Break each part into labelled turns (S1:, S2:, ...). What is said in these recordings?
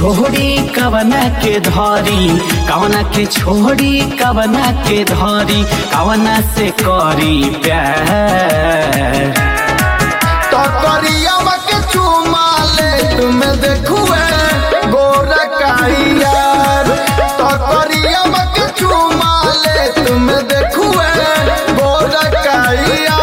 S1: छोड़ी कवना के धरी कवना के छोड़ी कवना के धरी कवना से करी प्यार
S2: तो करिया के चुमा ले तुम देखुए गोरा काइयार तो करिया के चुमा ले तुम देखुए गोरा काइयार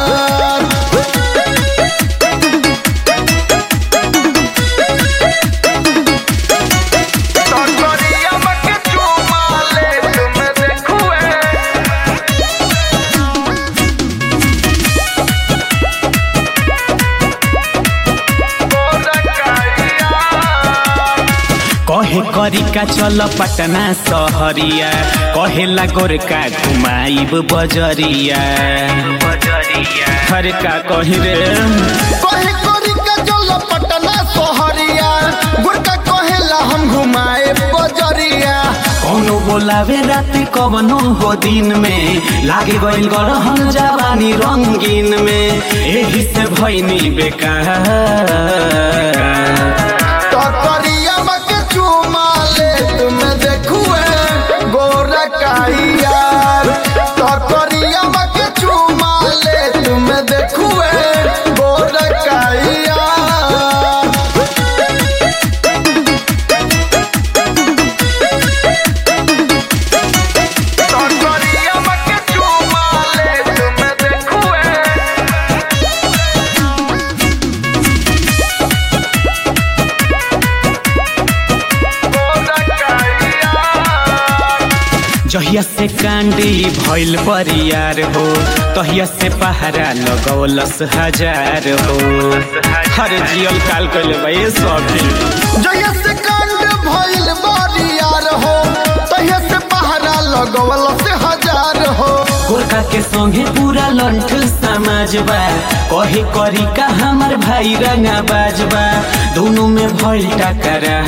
S2: तो करिया के चुमा ले तुम देखुए
S1: कहे करी का चल पटना सहरिया कहेला गोरका घुमाइब बजरिया हर का कही रे
S2: कहे करी के चल पटना सोहरिया गुड़का कहेला हम घुमाए बजरिया
S1: कौनो बोलावे रात कवनो हो दिन में लागे गइल गरहन जवानी रंगीन में एही से भइनी बेकार
S2: तो करिया के चुमा ले तुम देखुए गोरा काइयार तो करिया के चुमा ले तुम देखुए गोरा काइयार तो करिया के चुमा ले तुम देखुए
S1: जहिया से कांडी भइल परियार हो तहिया से पहरा लगौलस हजार हो हर जियल काल कइले भाई सखी
S2: जहिया से कांड भइल बारियार हो तहिया से पहरा लगवल से हजार हो
S1: गोरखा के संगे पूरा लंठ समाज बा कहे करी का हमर भाई रंगा बाजबा दोनों में भइल टकरा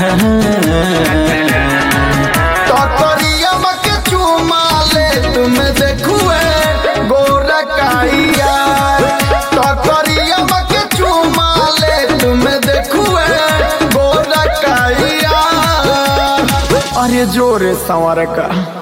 S2: तो करिया के चुमा ले तुम देखुए गोरा काइयार तो करिया के चुमा ले तुम देखुए गोरा काइयार अरे जोरे संवर का